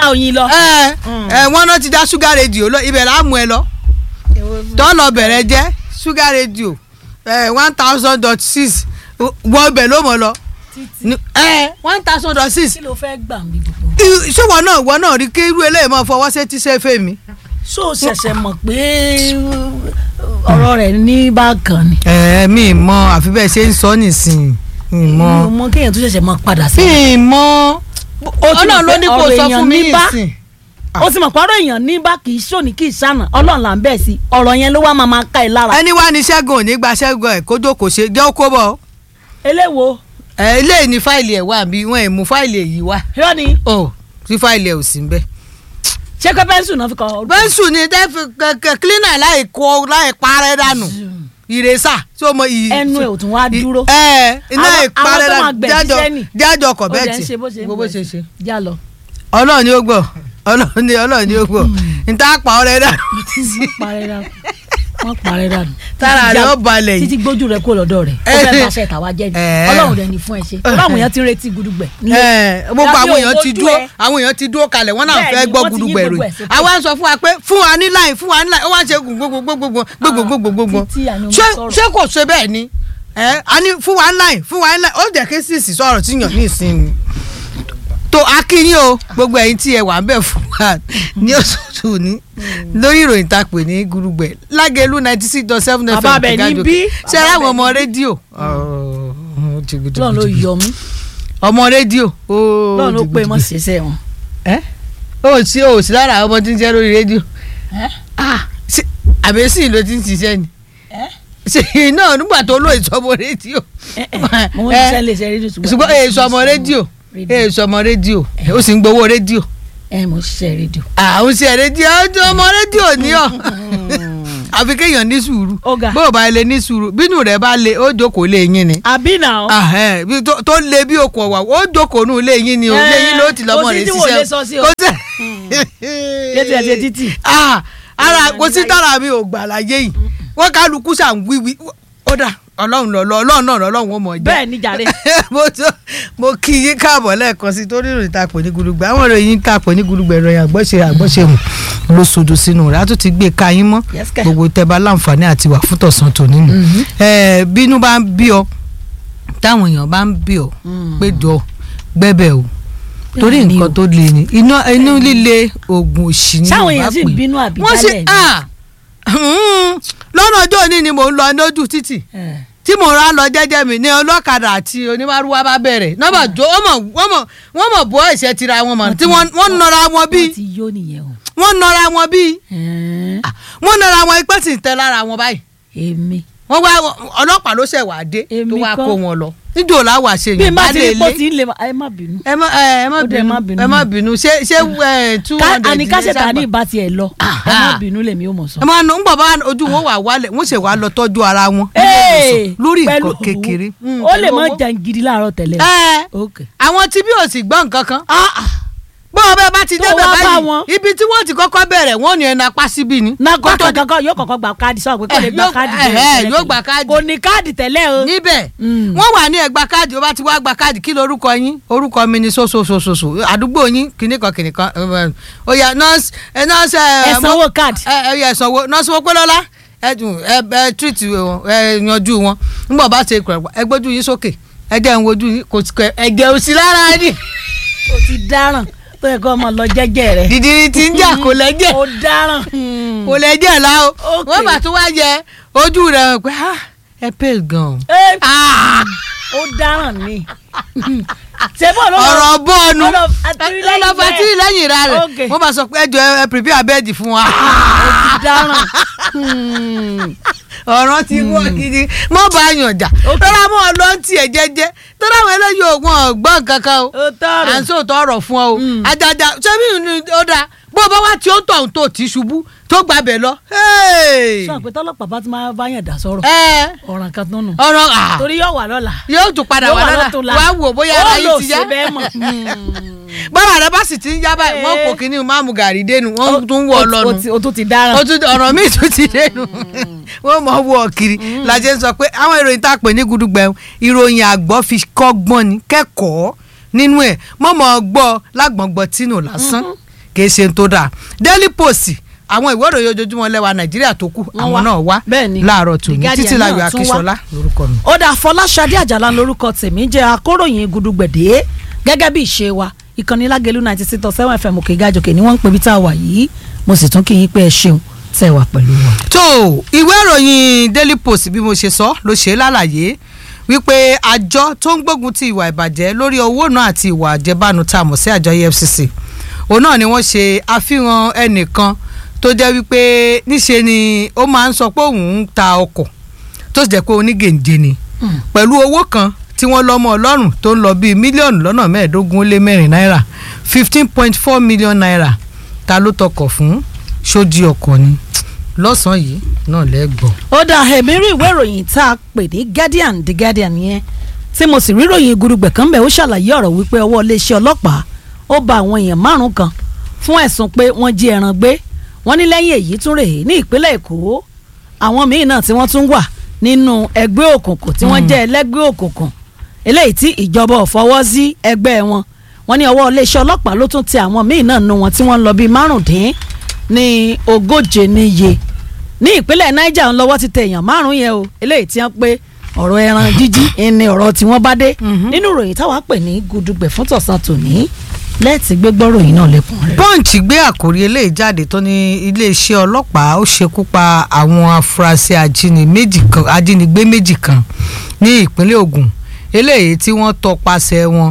ká oyin lọ. ẹ ẹ wọn náà ti dá ṣúgà rédíò lọ ibẹ̀ là á mú ẹ lọ tọ́lọ̀ bẹ̀rẹ̀ jẹ́ ṣúgà rédíò one thousand dot six wọ ibẹ̀ ló mọ̀ lọ títí one thousand dot six kí ló fẹ́ gbà mí gbogbo. ṣé wọn náà wọn náà rí kí irú eléyìí máa fọwọ́ sétí sẹ́fẹ̀ mi. ṣó o ṣẹ̀ṣẹ̀ mọ̀ pé ọ̀rọ̀ rẹ̀ ní bákan ni. ẹ mi mọ àfi bẹ́ẹ̀ ṣe ń sọ nísìnyí mi mọ mo mọ kéèyàn tó ṣẹ̀ṣẹ̀ mọ̀ padà sí. mi mọ ó ti ọlọ́run ló mọ̀ pé ní kó ọ̀rọ̀ sọ èèyàn fún mi ní bá nísìn. ó sì mọ̀ pé ọ̀rọ̀ èèyàn ní bá kì í ṣòní kì í ṣànà ọlọ́run là ń bẹ̀ sí ọ̀rọ̀ yẹn ló wá máa máa ká ẹ lára. ẹni wá ní ṣẹ́gun òní gba ṣẹ́gun ẹ̀ kó jókòó ṣe jẹ́ ó kó bọ̀ eléwo ẹ eléyìí ní fáìlì ẹ̀ wà bí wọ́n ẹ̀ mú fáìlì èyí wá irọ́ ni ọ̀ tí fáìlì ẹ̀ ò sí ń bẹ́. ṣé pé pẹ́ńsù náà fi kọ́ bẹ́ńsù ni tẹ́ fi kẹ̀kẹ́ cleaner láì kó láì parẹ́ dànù ìrẹsà tí ó mọ iyì. ẹnu ẹ̀ ò tún wá dúró. ẹ iná Àwọn- ìparẹ́ àwọn tó máa dànù gbẹ̀bí jájọ sẹ́nì. jájọ ọkọ̀ ó bẹ́ẹ̀ dẹ̀ ń tì ṣe bó ṣe ń bó bọ̀ ṣe ṣe. já lọ. ọlọ́run ni ó gbọ́ ọlọ́run ni ọlọ́run ni ó gbọ́ níta pa ọ̀rẹ́ dànù. wọ́n parẹ́ dànù wọ́n parẹ́ dànù. Tára Títí rẹ̀ já- ó balẹ̀ yìí. títí gbójú rẹ̀ kúrò lọ́dọ̀ rẹ̀ ó Eh. fẹ́ bá aṣẹ ìtàwá jẹ́ ni Eh. ọlọ́run rẹ̀ ní fún ẹ ṣe ọlọ́run yẹn ti ń retí gudugbẹ̀. ẹ gbogbo Lábẹ́ àwọn èèyàn ti ògbójú dúró ẹ. àwọn èèyàn ti dúró kalẹ̀ wọ́n náà Bẹ́ẹ̀ni, fẹ́ gbọ́ wọ́n ti yí gudugbẹ̀rù gbogbo ẹ̀ sókè. àwa ń sọ fún wa pé fún wa ní láì fún wa ní láì ó wá ṣe gbogbogbogbogbò gbogbogbogbogbò títí àná mo ṣé sọ̀rọ̀. ṣé kò ṣe bẹ́ẹ̀ ni ẹ a ní fún wa ní láì fún wa ní láì ó jẹ́ kí sísì sọ̀rọ̀ tí yàn ní ìsinmi tó akínyìn o gbogbo ẹ̀yin tí ẹ wà ń bẹ̀ fún wa ní oṣooṣù ní lórí ìròyìn tá a pè ní gudugbẹ̀ lágẹ̀lú ninety six dot seven fm Bàbá bẹ̀ ní Ìgájọ. bí. ṣe Bàbá ara àwọn bẹ̀ ọmọ ní rédíò ọlọ́run ló yọ mí ọmọ rédíò ọlọ́run ló pé mọ́ ṣẹṣẹ wọn. ẹ o sí o sí lára àwọn ọmọ tí ń ṣe lórí rédíò Ṣé- àbẹ́sì ló ti ń ṣiṣẹ́ ni ṣe náà nígbà tó lóye sọmọ rédíò mo ń ṣiṣẹ́ lè ṣe rédíò ṣùgbọ́n èso ọmọ rédíò rédíò. èso ọmọ rédíò ó sì ń gbowó rédíò ẹ mo ń ṣiṣẹ́ rédíò. àwọn ṣe rédíò ọjọ́ ọmọ rédíò ní ọ àfi kéèyàn ní sùúrù Ọ̀gá. bó o bá lè ní sùúrù bínú rẹ bá lè ó jókòó lé yín ni àbí náà. Ahẹ́, bí tó- tó lé bí okùn ọ̀wà ó jókòó nù lé yín ni o Eh, lé yín ló ti lọ́mọ kò sí rẹ̀ tí wò lè sọ sí o. kò sí. Létí ẹ̀ ṣe títì. Ah, ara kò sí tára mi ò gbà láyé yìí wọ́n kálukú ṣàn wíwí ó dà ọlọ́run lọ́lọ́ ọlọ́run náà lọ́lọ́run ó mọ̀ jẹ́ bẹ́ẹ̀ ni jàre. mo tó mo kí yín káàbọ̀ lẹ́ẹ̀kan sí torí ìròyìn tá a pè ní gudugbẹ àwọn ìròyìn tá a pè ní gudugbẹ ìròyìn àgbọ̀ṣe àgbọ̀ṣe mu ló sodo sínú rẹ̀ á tún ti gbé ká yín mọ́ Yes, kẹ̀. gbogbo tẹ́ bá láǹfààní àti wà fún tọ̀sán tòní nù ẹ̀ bínú bá ń bí ọ táwọn èèyàn bá ń bí ọ pé jọ gbẹ́bẹ̀ o torí Bẹ́ẹ̀ ni nǹkan o. tó le ni iná inú líle oògùn òṣì ni sáwọn Yorùbá èèyàn sì pè. ń bínú àbí wọ́n sì jálẹ̀ ni. ah, hmm, lọ́nà ọjọ́ òní ni mò ń lọ lójú títì Eh. tí mo rà lọ jẹ́jẹ́ mi ní ọlọ́kadà àti onímàrúwá bá bẹ̀rẹ̀ nọ́bà jó wọ́n mọ̀ wọ́n mọ̀ wọ́n mọ̀ bọ́ ẹ̀ṣẹ̀ tira wọn mọ̀ tí wọ́n wọ́n nọra wọn bí wọ́n ti yó nìyẹn o. wọ́n nọra wọn bí Eh, wọ́n nọra wọn ipẹ́ sì ń tẹ lára wọn báyìí èmi. wọ́n wá ọlọ́pàá ló ṣẹ̀ wá dé tó Èmi wá kọ́. kó wọn lọ níjó làwọn àṣeyàn bí n bá bá ti lè rí pọ́ lé tí ń lè ẹ má bínú. ẹ má ẹ ẹ má Ó dẹ̀ bínú má bínú. ẹ má bínú ṣé ṣé ẹ two Ká- hundred àní káṣẹ̀tà ní sábà ìbá tiẹ̀ lọ ẹ má bínú lèmi ò mọ̀ sọ. ẹ máa nù ń bọ̀ bá ojú wọn wà wálẹ̀ wọ́n ṣe wá lọ tọ́jú ara wọn Ee, lórí pẹ̀lú nǹkan kékeré. owó. ó lè mọ jàǹgìrì láàárọ̀ tẹ́lẹ̀. ẹ ok. àwọn tí bí ò sì gbọ́ nǹkan kan bọ́ọ̀ bẹ́ẹ̀ bá ti Tó débẹ̀ wá bá báyìí wọn. ibi tí wọ́n ti kọ́kọ́ bẹ̀rẹ̀ wọ́n ní ẹnu apá síbí ni. na Kó tó kọ́kọ́ kankan yóò kọ́kọ́ gba káàdì sọ pé kò lè Eh, gba yóò- káàdì eh, tẹ́lẹ̀ eh, tẹ́lẹ̀ yóò tẹ́lẹ̀. gba káàdì. kò ní káàdì tẹ́lẹ̀ o. níbẹ̀ Mm. wọ́n wà ní ẹgbà káàdì ó bá ti wá gba káàdì kí lorúkọ yín orúkọ mi ni sososososo àdúgbò yín kìnnìkan kìnnìkan ó yá nọ́ọ̀sì ẹ nọ́ọ̀sì ẹ ẹ sanwó káàdì. ẹ ẹ yẹ sanwó nọ́ọ̀sì wọ́n pé lọ́la ẹ dùn ẹ ẹ treat wọn ẹ yanjú wọn nígbà bá ṣe kúrẹ̀ ẹ gbójú yín sókè ẹ jẹ́ ń wojú yín kò sí kẹ ẹ jẹ́ òsì lára ni o ti dáràn tó yẹ kó ọmọ lọ jẹ́jẹ́ rẹ̀. dìdìrì ti ń jà kò lẹ́jẹ̀ o dáràn. kò lẹ́jẹ̀ la o Okay. wọ́n bá tún wá yẹ ojú rẹ̀ pé ah, ẹ pè gan. Ẹ, Ah, o dáràn ni. ṣé bó ló lọ- ọ̀rọ̀ bọ́ọ̀nù ó lọ àtìlẹ́yìn lọ́lọ́fà tí bẹ́ẹ̀. lẹ́yìn ra rẹ̀ Okay. wọ́n bá sọ pé ẹ jọ ẹ prepare bẹ́ẹ̀dì fún wa. o ti dáràn. ọ̀rọ̀ ti wọ́ gidi mọ́ bá yàn jà tọ́lá mọ́ ọ lọ ń tiẹ̀ jẹ́jẹ́ tọ́lá àwọn eléyìí ògùn ọ̀gbọ́n kankan o o tọrọ. à ń sòótọ́ ọ̀rọ̀ fún ọ o àjàjà sẹ́mi ni ó dáa bó o bá wá tí ó tọ̀ tó ti ṣubú tó gbàbẹ̀ lọ. hey! sọ pé tọ́lọ́pàá bá ti máa bá yàn dá sọ̀rọ̀ ẹ ọ̀ràn kan tó nù. ọ̀rọ̀ à torí yóò wà lọ́la. yóò tún padà Yóò wá wà lọ́la lọ́tùnla. wá wò bóyá ara Ó yìí lò ti yá sí bẹ́ẹ̀ mọ̀. bọ́lá rẹ bá sì ti ń yá báyìí wọ́n kò kíní máàmù gàrí dénú wọ́n tún wọ̀ O- o lọ́nu ti- o tún ti dáràn. ó tún ọ̀rọ̀ míì tún ti dénú wọ́n mọ̀ wọ́ kiri lajẹ́ sọ pé àwọn ìròyìn tá a pè ní gudugbẹ̀ ìròyìn àgbọ̀ fi kọ́gbọ́n ni kẹ́kọ̀ọ́ nínú ẹ̀ mọ̀mọ́ gbọ́ lágbọ̀ngbọ̀ tínú lásán kìí ṣe tó dáa Daily Post àwọn ìwé ìròyìn ojoojúmọ́ lẹ́wà Nàìjíríà tó kù Wọ́n àwọn wá. náà wá Bẹ́ẹ̀ ni. láàárọ̀ The tòní Guardian títí láyọ̀ náà tún wá. Akíṣọlá lórúkọ mi. ó dà fọláṣadé àjàlá lórúkọ tèmi jẹ́ akóròyìn gudugbẹ̀dẹ́ gẹ́gẹ́ bí ìṣe wa ìkànnì lágẹ̀lú ninety six point seven fm òkè gàjòkè ni wọ́n ń pè bí tá a wà yìí mo sì tún kí yín pé ẹ ṣeun tẹ́ ẹ wà pẹ̀lú wa. tó ìwé ìròyìn Daily Post bí mo ṣe sọ ló ṣe é lálàyé wípé àjọ tó ń gbógun ti ìwà ìbàjẹ́ lórí owó náà àti ìwà àjẹbánu tá a mọ̀ sí àjọ EFCC òun náà ni wọ́n ṣe àfihàn ẹnìkan tó jẹ́ wípé níṣe ni ó máa ń sọ pé òun ń ta ọkọ̀ tó sì jẹ́ pé onígèǹjẹ ni pẹ̀lú owó kan tí wọ́n lọ́mọ ọlọ́run tó ń lọ bíi mílíọ̀nù lọ́nà mẹ́ẹ̀ẹ́dógún ó lé mẹ́rin náírà fifteen point four million naira ta ló tọkọ̀ fún sójú ọkọ̀ ni lọ́sàn-án yìí náà lẹ́gbọ̀n. ó dà èmi rí ìwé ìròyìn tá a pè ní guardian the guardian yẹn tí mo sì rí ìròyìn gudugbẹ̀ kan bẹ̀ ó ṣàlàyé ọ̀rọ̀ wípé ọwọ́ iléeṣẹ́ ọlọ́pàá ó ba àwọn èèyàn márùn kan fún ẹ̀sùn pé wọ́n jí ẹran gbé wọ́n ní lẹ́yìn èyí tún rèé ní ìpínlẹ̀ èkó àwọn míín náà tí wọ́n tún wà nínú ẹgbẹ́ òkùnkùn tí wọ́n jẹ́ ẹlẹ́gbẹ́ òkùnkùn eléyìí tí ìjọba ò fọwọ́ sí ẹgbẹ́ wọn wọ́n ní ọwọ́ iléeṣẹ́ ọlọ́pàá ló tún tẹ àwọn míín náà nu wọn tí wọ́n ń lọ bíi márùndín ní ogóje níye ní ìpínlẹ̀ niger ń lọ́wọ́ ti tẹ èèyàn márùn-ún yẹn o eléyìí tí wọ́n pé ọ̀rọ̀ ẹran jíjí ni ọ̀rọ̀ tí wọ́n bá dé nínú ìròyìn táwa pè ní gudugbẹ̀ fún tọ̀sán tòní lẹ́ẹ̀tì gbégbọ́ ròyìn náà lẹ́kùn rẹ̀. punch gbé àkórí eléyìí jáde tó ní iléeṣẹ́ ọlọ́pàá ó ṣekú pa àwọn afurasí ajínigbé méjì kan ajínigbé méjì kan ní ìpínlẹ̀ Ògùn eléyìí tí wọ́n tọpasẹ̀ wọn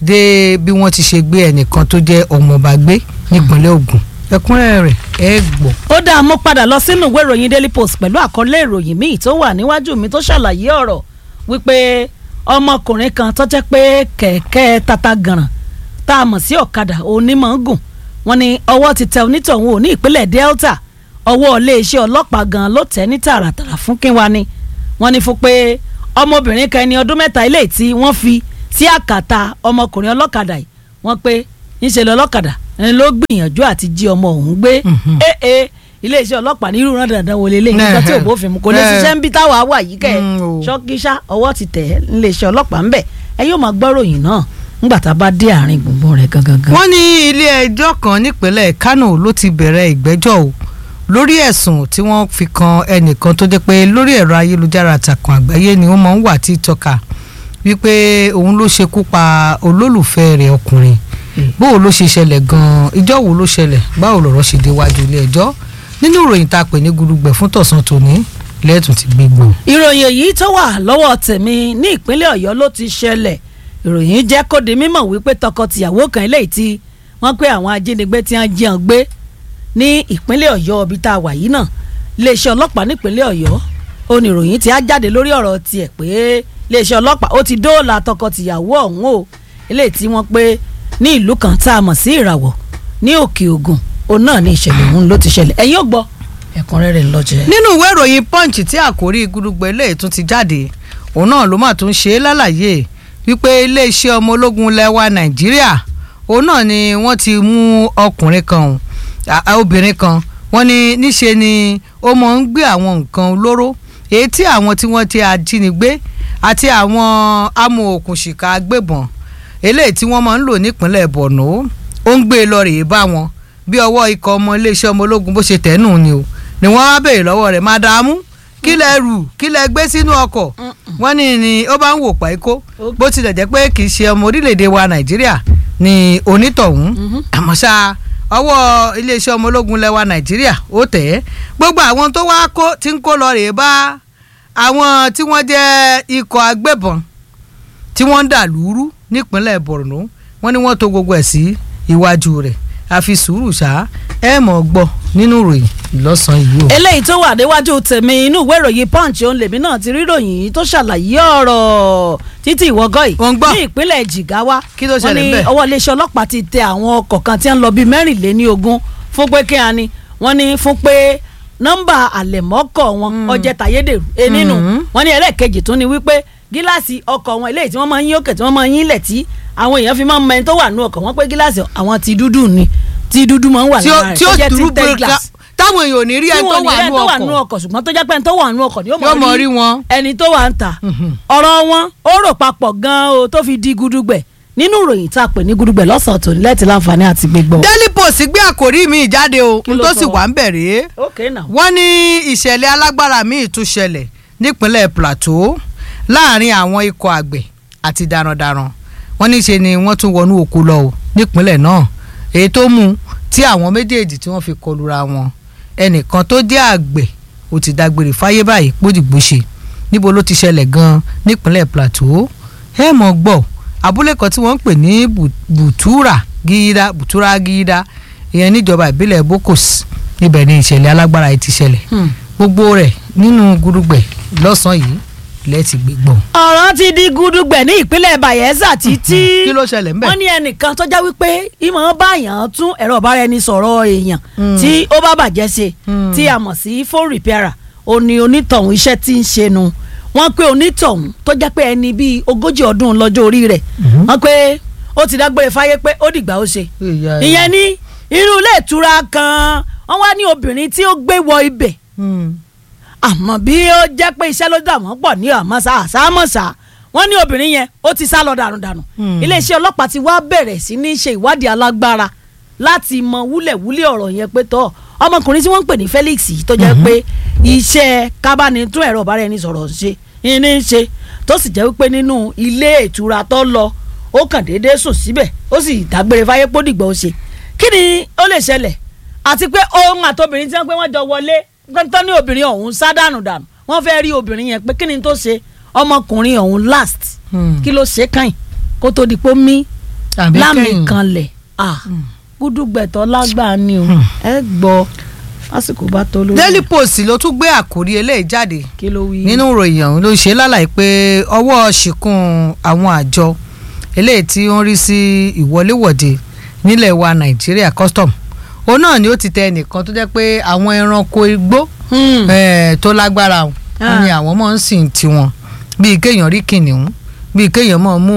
dé bí wọ́n ti ṣe gbé ẹnìkan tó jẹ́ ọmọọba gbé nípínlẹ̀ Ògùn ẹ̀kúnrẹ́rẹ́ rẹ̀ ẹ gbọ́. ó dáa mo padà lọ sínú ìwé ìròyìn daily post pẹ̀lú àkọlé ìròyìn míì tó wà níwájú mi tó ṣàlàyé ọ̀rọ̀ wípé ọmọkùnrin kan tó jẹ́ pé kẹ̀kẹ́ tata gànràn tá a mọ̀ sí ọ̀kadà onímọ̀ ń gùn wọ́n ní ọwọ́ ti tẹ onítọ̀hún ò ní ìpínlẹ̀ delta ọwọ́ iléeṣẹ́ ọlọ́pàá gan ló tẹ̀ ní tààràtàrà fún kínwa ni wọ́n ní fún pé ọmọbìnrin kan ẹni ọdún mẹ́ta ilé tí wọ́n fi sí àkàtà ọmọkùnrin ọlọ́kadà yìí wọ́n pé ńṣe lọ́lọ́kadà ẹni ló gbìyànjú àti jí ọmọ òun gbé Mhm. ee iléeṣẹ́ ọlọ́pàá ní irú rán dandan wọlé lẹ́yìn nígbà tí Nẹ́ẹ̀. òbó fi mu kò lè Nẹ́ẹ̀. ṣiṣẹ́ ń bí táwa wà yìí kẹ́ Mm, o. ṣọ́kíṣá ọwọ́ ti tẹ̀ iléeṣẹ́ ọlọ́pàá ń bẹ̀ ẹ yóò máa gbọ́ ròyìn náà ńgbà tá a bá dé àárín gbùngbùn rẹ̀ gangan. wọ́n ní ilé ẹjọ́ kan nípínlẹ̀ Kánò ló ti bẹ̀rẹ̀ ìgbẹ́jọ́ o lórí ẹ̀sùn tí wọ́n fi kan ẹnìkan tó jẹ́ pé lórí ẹ̀rọ ayélujára àtàkùn àgbáyé ni wọ́n máa ń wà tí tọ́ka wípé òun ló ṣekú pa olólùfẹ́ rẹ̀ ọkùnrin bóò ló ṣe ṣẹlẹ̀ gan-an ìjọ́ wo ló ṣẹlẹ̀ báwo lọ̀rọ̀ ṣe déwájú ilé ẹjọ́ nínú ìròyìn tá a pè ní gudugbẹ̀ fún tọ̀sán tòní lẹ́ẹ̀tún ti gbé gbòò. ìròyìn èyí tó wà lọ́wọ́ tèmi ní ìpínlẹ̀ ọ̀yọ́ ló ti ṣẹlẹ̀ ìròyìn jẹ́ kó di mímọ̀ wípé tọkọ-tìyàwó kan eléyìí tí wọ́n pé àwọn ajínigbé tí wọ́n jí wọn gbé ní ìpínlẹ̀ ọ̀yọ́ ibi tá a wà yìí náà iléeṣẹ́ ọlọ́pàá nípínlẹ̀ ọ̀yọ́ ó ní ìròyìn tí á jáde lórí ọ̀rọ̀ tiẹ̀ pé iléeṣẹ́ ọlọ́pàá ó ti dóòlà tọkọ-tìyàwó ọ̀hún o eléyìí tí wọ́n pé ní ìlú kan tá a mọ̀ sí ìràwọ̀ ní òkè ògùn òun náà ní ìṣẹ̀lẹ̀ ọ̀hún ló ti ṣẹlẹ̀ ẹ̀yin ò gbọ́ ẹ̀kúnrẹ́rẹ́ ńlọ́jẹ́. nínú ìwé ìròyìn punch tí àkórí gudugbẹ eléyìí tún ti jáde òun náà ló mà tún ṣe é lálàyé wípé iléeṣẹ́ ọmọ ológun lẹ́wà nàìjíríà òun náà ni wọ́n ti mú ọkùnrin kan ọ̀hún, à- à, obìnrin kan wọ́n ní níṣe ni ó mọ̀ ń gbé àwọn nǹkan olóró èyí tí àwọn tí wọ́n ti ajínigbé àti àwọn amòòkùnṣìkà agbébọn eléyìí tí wọ́n máa ń lò nípínlẹ̀ borno ó ń gbé e lọ rèé bá wọn bí ọwọ́ ikọ̀ ọmọ iléeṣẹ́ ọmọ ológun bó ṣe tẹ̀nù ni o ni wọ́n wá béèrè lọ́wọ́ rẹ̀ mádàámú kí lẹ rù kí lẹ gbé sínú ọkọ̀ wọ́n ní ni ó bá ń wò páíkó Ok. bó tilẹ̀ jẹ́ pé kì í ṣe ọmọ orílẹ̀-èdè wa nàìjíríà ni onítọ̀hún Mhm. àmọ́ ṣá ọwọ́ iléeṣẹ́ ọmọ ológun lẹ́wà nàìjíríà ó tẹ̀ ẹ́ gbogbo àwọn tó wá kó tí ń kó lọ rèé bá àwọn tí wọ́n jẹ́ ikọ̀ agbébọn tí wọ́n ń dà lúrú nípínlẹ̀ borno wọ́n ní wọ́n to gbogbo ẹ̀ sí iwájú rẹ̀ àfi sùúrù ṣá ẹ mọ̀ gbọ́ nínú ìròyìn lọ́sàn-án yìí o. eléyìí tó wà níwájú tèmi inú ìwé ìròyìn punch òun lèmi náà ti rí ìròyìn yìí tó ṣàlàyé ọ̀rọ̀ títí ìwọ́gọ́ yìí Wọ́n ń gbọ́. ní ìpínlẹ̀ jigawa Kí ló ṣẹlẹ̀ wọ́n ní ńbẹ̀? ọwọ́ iléeṣẹ́ ọlọ́pàá ti tẹ àwọn ọkọ̀ kan tí wọ́n ń lọ bíi mẹ́rìnléní ogún fún pé kí a ní wọ́n ní fún pé nọ́mbà àlẹ̀mọ́kọ̀ wọn ọjẹ́ tàyédèrú enínú Mhm. wọ́n ní ẹlẹ́ẹ̀kejì tún ni wípé gíláàsì ọkọ̀ wọn eléyìí tí wọ́n máa ń yín òkè tí wọ́n máa ń yín ilẹ̀ tí àwọn èèyàn fi máa ń mẹ́ni tó wà nú ọkọ̀ wọn pé gíláàsì àwọn ti dúdú ni tí dúdú máa ń wà tí ó lára rẹ̀ tí ó tó jẹ́ dúró tinted pé glass táwọn èèyàn ò ní rí tí ẹni tó wọn ò ní wà ẹni nínú tó wà nínú ọkọ̀ ọkọ̀ ṣùgbọ́n tó jẹ́ pé ẹni tó wà nínú ọkọ̀ ni yóò yóò mọ̀ rí wọn. ẹni tó wà ń tà Mhm. ọ̀rọ̀ wọn ó rò papọ̀ gan-an o tó fi di gudugbẹ̀ nínú ìròyìn tá a pè ní gudugbẹ̀ lọ́sàn-án tòní lẹ́tì láǹfààní àti gbégbọ́. Daily Post gbé àkòrí mi jáde o Kí n ló tó sọ? sì wà ń bẹ̀rẹ̀ ok now. wọ́n ní ìṣẹ̀lẹ̀ alágbára míì tún ṣẹlẹ̀ nípínlẹ̀ Plateau láàrin àwọn ikọ̀ àgbẹ̀ àti darandaran wọ́n ní ṣe ni wọ́n tún wọnú oko lọ o nípínlẹ̀ náà èyí tó mú tí àwọn méjèèjì tí wọ́n fi kọlura wọn ẹnìkan tó jẹ́ àgbẹ̀ ó ti dágbére fáyé báyìí pódìgbòṣe níbo ló ti ṣẹlẹ̀ gan-an nípínlẹ̀ Plateau ẹ mọ̀ gbọ́ abúlé kan tí wọ́n ń pè ní Bu- Butura Gíídá Butura Gíídá ìyẹn níjọba ìbílẹ̀ Bokos níbẹ̀ ni ìṣẹ̀lẹ̀ alágbára yìí ti ṣẹlẹ̀ Hmm. gbogbo rẹ̀ nínú gudugbẹ̀ lọ́sàn-án yìí lẹ́ẹ̀tì gbégbọ́n. ọ̀rọ̀ ti di gudugbẹ̀ ní ìpínlẹ̀ Bayelsa títí kí ló ṣẹlẹ̀ ńbẹ̀? wọ́n ní ẹnìkan tó já wípé ìmọ̀ báyàn tún ẹ̀rọ ìbáraẹnisọ̀rọ̀ èèyàn Mm. tí ó bá bàjẹ́ ṣe Mm. tí a mọ̀ sí phone repairer ó ní onítọ̀hún iṣẹ́ tí ń ṣe nu wọ́n pé onítọ̀hún tó jẹ́ pé ẹni bíi ogójì ọdún lọ́jọ́ orí rẹ̀ Mhm. wọ́n pé ó ti dágbére fáyé pé ó dìgbà ó ṣe Ìyá ẹ̀. ìyẹn ní irú ilé ìtura kan wọ́n wá ní obìnrin tí ó gbé wọ ibẹ̀ Hmm. àmọ́ bí ó jẹ́ pé iṣẹ́ ló dà wọ́n pọ̀ ní àmọ́sá àsámọ́sá wọ́n ní obìnrin yẹn ó ti sá lọ dànùdànù Hmm. iléeṣẹ́ ọlọ́pàá ti wá bẹ̀rẹ̀ sí ní ṣe ìwádìí alágbára láti mọ wúlẹ̀wúlẹ̀ ọ̀rọ̀ yẹn pé tọ́ ọmọkùnrin tí wọ́n ń pè ní Felix yìí tó jẹ́ pé iṣẹ́ kábánitún ẹ̀rọ ìbáraẹnisọ̀rọ̀ ṣe ní í ṣe tó sì jẹ́ wípé nínú ilé ìtura tó lọ ó kàn déédéé sùn síbẹ̀ ó sì dágbére fáyé pódìgbà ó ṣe kí ni ó lè ṣẹlẹ̀ àti pé ohun àtobìnrin tí wọ́n pé wọ́n jọ wọlé gbọ́ntàn ní obìnrin ọ̀hún sá dànù dànù wọ́n fẹ́ rí obìnrin yẹn pé kí ni tó ṣe ọmọkùnrin ọ̀hún last Hmm. kí ló ṣe kàn yín kó tó di pé ó mí Àbí lámì kẹ́yìn. kanlẹ̀ ah gúdúgbẹ̀tọ̀ lágbàá ni o ẹ gbọ́ lásìkò bá tó lórí Daily Post ló tún gbé àkórí eléyìí jáde kí ló wí. nínú ìròyìn ọ̀hún ló ṣe lálàyé pé ọwọ́ ṣìkún àwọn àjọ eléyìí tí ó ń rí sí ìwọléwọ̀de nílẹ̀ wa Nàìjíríà custom òun náà ni ó ti tẹ ẹnìkan tó jẹ́ pé àwọn ẹranko igbó Hmm. eh, tó lágbára wọn Ah. ni àwọn máa ń sìn tiwọn bíi kéèyàn rí kìnìún bíi kéèyàn máa mú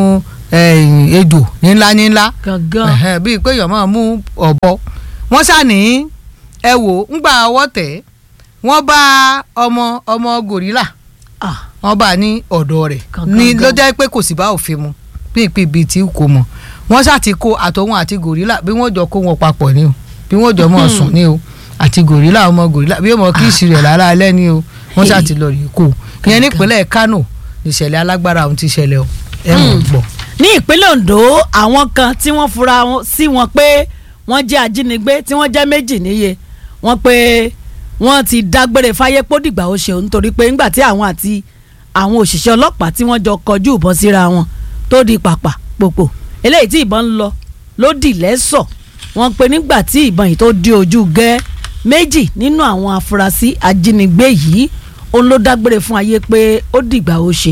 eh, ejò nílá nílá gangan Ẹ̀hẹ́n, bíi pé èèyàn máa mú ọ̀bọ wọ́n ṣàní ẹ wò ńgbà ọwọ́ tẹ̀ wọ́n bá ọmọ ọmọ gòrílà ah wọ́n bá ní ọ̀dọ̀ rẹ̀ Gangan ní gan. ló jẹ́ pé kò sì bá òfin mu ní ìpín ibi tí kò mọ̀ wọ́n ṣàti kó àtọ̀hún àti gòrílà bí wọ́n jọ kó wọn papọ̀ ni o bí wọ́n jọ mọ̀ sùn ni o àti gòrílà ọmọ gòrílà bí ọmọ kíìsì rẹ̀ lára alẹ́ ni o wọ́n Hey. ṣàti lọ rí kó ìyẹn nípínlẹ̀ Kánò ìṣẹ̀lẹ̀ alágbára ọ̀hún ti ṣẹlẹ̀ o ẹ̀ mọ̀ Hmm. gbọ́. ní ìpínlẹ̀ Ondo àwọn kan tí wọ́n fura wọn- sí wọn pé wọ́n jẹ́ ajínigbé tí wọ́n jẹ́ méjì níye wọ́n pé wọ́n ti dágbére fáyé pódìgbà ó ṣe nítorí pé ńgbà tí àwọn àti àwọn òṣìṣẹ́ ọlọ́pàá tí wọ́n jọ kọjú ìbọn síra wọn tó di pàpà pòpò eléyìí tí ìbọn ń lọ ló dì lẹ́sọ̀ wọ́n pé nígbà tí ìbọn yìí tó di ojú gẹ́ méjì nínú àwọn afurasí ajínigbé yìí òun ló dágbére fún ayé pé ó dìgbà ó ṣe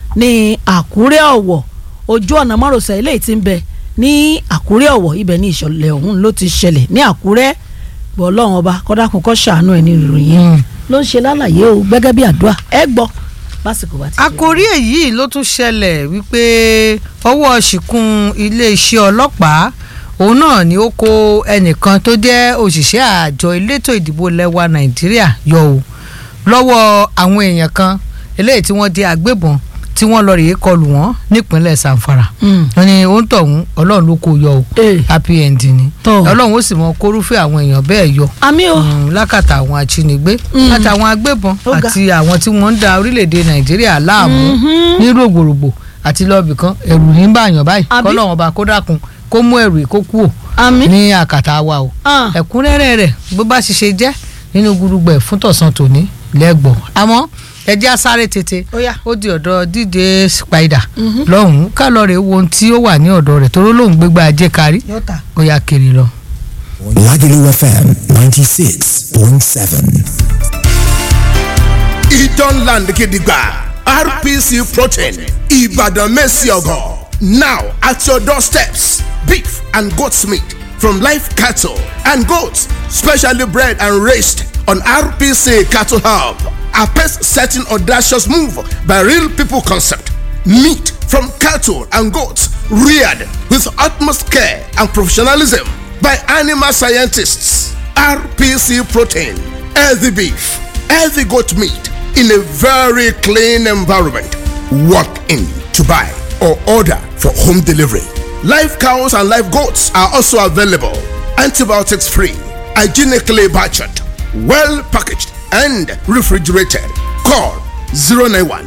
ní Àkúrẹ́ Ọ̀wọ̀ ojú ọ̀nà márosẹ̀ eléyìí tí ń bẹ ní Àkúrẹ́ Ọ̀wọ̀ ibẹ̀ ní ìṣẹ̀lẹ̀ ọ̀hún ló ti ṣẹlẹ̀ ní Àkúrẹ́ gbọ́ ọlọ́run ọba kọ́dákun kọ́ ṣàánú ẹ̀ ní ìròyìn yẹn Hmm. ló ń ṣe lálàyé o gẹ́gẹ́ bí àdúrà ẹ gbọ́ lásìkò bá ti ṣe. àkòrí èyí ló tún ṣẹlẹ̀ wípé ọwọ́ ṣìkún iléeṣẹ́ ọlọ́pàá òun náà ni ó kó ẹnìkan tó jẹ́ òṣìṣẹ́ àjọ elétò ìdìbò lẹ́wà nàìjíríà yọ o lọ́wọ́ àwọn èèyàn kan eléyìí tí wọ́n di agbébọn tí wọ́n lọ rèé kọlù wọ́n nípínlẹ̀ sanfara Mm. wọ́n ní ó ń tọ̀hún ọlọ́run ló kó yọ o Eh. happy end ni Tọ́. ọlọ́run ó sì mọ kórúfẹ́ àwọn èèyàn bẹ́ẹ̀ yọ àmì o Mm, lákàtà àwọn ajínigbé Mm. àtàwọn agbébọn Ó ga. àti àwọn tí wọ́n ń da orílẹ̀-èdè nàìjíríà láàmú Mhm. ní rògbòrògbò àti lọ́ọ̀bì kan ẹ̀rù ní báyàn báyìí Àbí? kọ́lọ́wọ́n bá kó dákun kó mú ẹ̀rù kó kú ò àmì ní àkàtà wa o Ah. ẹ̀kúnrẹ́rẹ́ rẹ̀ bó bá ṣe ṣe jẹ́ nínú gudugbẹ̀ fún tọ̀sán tòní lẹ́gbọ̀n àmọ́ ẹjẹ́ asáré tètè Ó yá. ó di ọ̀dọ̀ díje spider Mhm. lọ́hùn-ún ká lọ́ọ́ rẹ̀ wo ohun tí ó wà ní ọ̀dọ̀ rẹ̀ toró lóun gbégbá ajé kárí yóò tà. ó yá kiri lọ. Lagelu FM 96.7. Idan Land Gidigba RPC Protein Ibadan Messiogo. Now at your doorsteps, beef and goat's meat from live cattle and goats, specially bred and raised on RPC Cattle Hub. A pace setting audacious move by Real People Concept. Meat from cattle and goats reared with utmost care and professionalism by animal scientists. RPC Protein, healthy beef, healthy goat meat in a very clean environment. Walk in to buy or order for home delivery. Live cows and live goats are also available. Antibiotics free, hygienically butchered, well packaged, and refrigerated. Call 091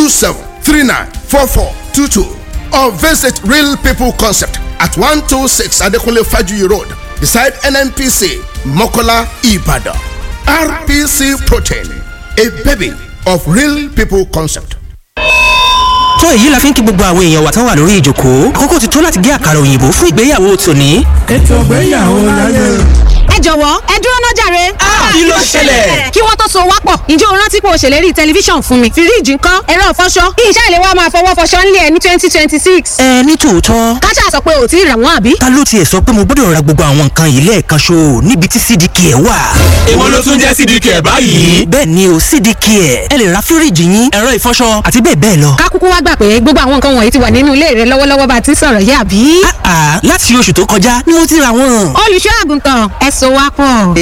27394422 or visit Real People Concept at 126 Adekunle Fajuyi Road beside NNPC Mokola Ibadan. RPC Protein, a baby of Real People Concept. tó èyí la fi ń kí gbogbo àwọn èèyàn wa tán wà lórí ìjókòó àkókò ti tó láti gé àkàrà òyìnbó fún ìgbéyàwó tòní. ètò ìgbéyàwó láyé. ẹ jọ̀wọ́ ẹ dúró ná jàre. kí ló ṣẹlẹ̀? kí wọ́n tó so wá pọ̀ ǹjẹ́ o rántí pé o ṣèlérí tẹlifíṣàn fún mi fíríìjì ńkọ́ ẹ̀rọ ìfọṣọ kí iṣẹ́ ìléwọ́ máa fọwọ́ fọṣọ ńlẹ̀ ní twenty twenty six. ẹ ní tòótọ́ káṣá sọ pé ò tí ì rà wọ́n àbí. ta ló tiẹ̀ sọ pé mo gbọ́dọ̀ ra gbogbo àwọn nǹkan yìí lẹ́ẹ̀kan ṣo níbi tí cdk ẹ̀ wà. èwo ló tún jẹ́ cdk ẹ̀ báyìí. bẹ́ẹ̀ ni o cdk ẹ̀ ẹ lè ra fíríìjì yín ẹ̀rọ ìfọṣọ àti bẹ́ẹ̀ bẹ́ẹ̀ lọ. ká kúkú wá gbà pé gbogbo àwọn nǹkan wọ̀nyí ti wà nínú ilé rẹ lọ́wọ́lọ́wọ́ bá a ti ń sọ̀rọ̀ yé àbí. àà láti oṣù tó kọjá ni mo ti ra wọn. olùṣọ́ àgùntàn ẹ so wá pọ̀.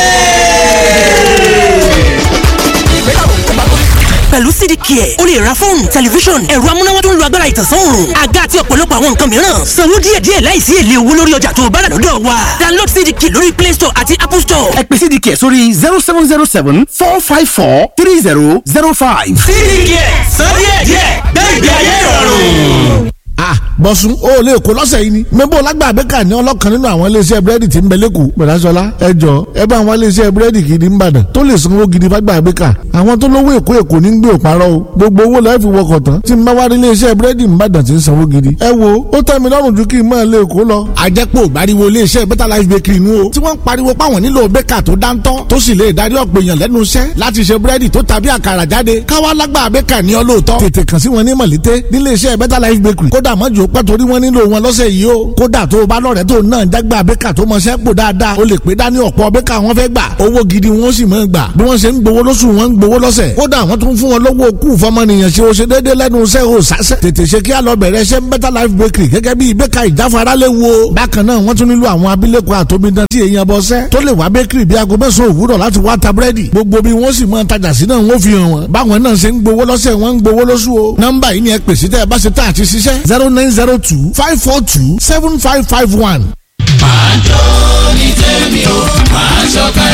pẹ̀lú cdk ẹ̀ o lè ra fóònù tẹlifíṣọ̀n ẹ̀rọ amúnáwá tó ń lo agbára ìtànsán òòrùn àga àti ọ̀pọ̀lọpọ̀ àwọn nǹkan mìíràn sanwó díẹ̀díẹ̀ láìsí èlé owó lórí ọjà tó o bá rà lọ́dọ̀ wa download cdk lórí play store àti apple store. ẹ pè cdk sórí zero seven zero seven four five four three zero zero five. cdk sọ díẹ̀díẹ̀ gbẹ̀gbẹ̀ ayé ìrọ̀rùn. ah bọ̀sùn o ò lè kó lọ́sẹ̀ yìí ni mẹ́bọ̀ lágbàgbé kà ní ọlọ́kan nínú àwọn iléeṣẹ́ búrẹ́dì tí ń bẹ lẹ́kọ̀ọ́ gbẹ̀dásọ́lá ẹ jọ ẹ bá àwọn iléeṣẹ́ búrẹ́dì gidi ń bàdàn tó lè sanwó gidi fágbàgbé kà àwọn tó lówó èkó èkó ní gbé òparọ́ o gbogbo owó lọ́ọ́ fi wọkọ̀ tán tí ń bá wá rí iléeṣẹ́ búrẹ́dì ń bàdàn tí ń sanwó gidi ẹ wo ó tẹ́ mi lọ́rùn ju kí n máa lè kó lọ. àjẹpọ̀ ìgbàriwo iléeṣẹ́ better life bakery nu o tí wọ́n ń pariwo páwọn nílò bẹ́kà tó dáńtọ́ tó sì lè darí ọ̀pọ̀ èèyàn lẹ́nu iṣẹ́ láti ṣe búrẹ́dì tó tàbí àkàrà jáde káwá lágbà bẹ́kà ní ọlọ́ọ̀tọ́ tètè kàn sí wọn ní mọ̀lété níléeṣẹ́ better life bakery kódà mọ́jú pẹ́ torí wọ́n nílò wọn lọ́sẹ̀ yìí o kódà tó o bá lọ́rẹ̀ẹ́ tó náà jágbá bẹ́kà tó mọṣẹ́ pò dáadáa o lè pé dání ọ̀pọ̀ bẹ́kà wọn fẹ́ gbà owó gidi wọn sì máa gbà bí wọ́n ṣe ń gbowó lóṣù wọn ń gbowó lọ́sẹ̀ kódà wọ́n tún fún wọn lówó kú fọmọnìyàn ṣe o ṣe déédé lẹ́nu iṣẹ́ o sásẹ̀ tètè ṣe kí á lọ bẹ̀rẹ̀ ṣe better life bakery gẹ́gẹ́ bí bẹ́kà ìjáfara lè wo bákan náà wọ́n tún nílò àwọn abilékọ àtòmídán tí èèyàn bọ́ sẹ́ tó lè wá bakery bí aago mẹ́sàn-án òwúrọ̀ láti wá ta búrẹ́dì gbogbo bí wọ́n sì máa tajà sí náà wọ́n fi hàn wọ́n báwọn náà ṣe ń gbowó lọ́sẹ̀ wọ́n ń gbowó lóṣù o nọ́mbà yìí ni ẹ pèsè tẹ́ ẹ bá ṣe tá àti ṣiṣẹ́ zero nine zero two five four two seven five five one. máa jó ní tèmi o máa ṣọ̀kẹ́.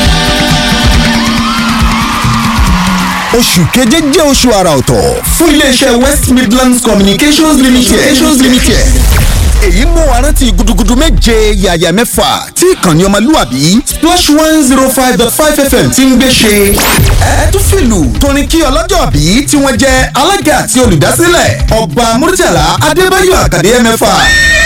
oṣù keje jẹ́ oṣù àrà ọ̀tọ̀ fún iléeṣẹ́ west midlands communications limited. communications limited. èyí mú wa rántí gudugudu méje yàyà mẹ́fà tí ìkànnì ọmọlúwàbí splash one zero five dot five fm ti ń gbé ṣe. ẹ tún fìlù tóní kí ọlọ́jọ́ bí tí wọ́n jẹ́ alága àti olùdásílẹ̀ ọba murtala adébáyọ̀ àkàdé mẹ́fà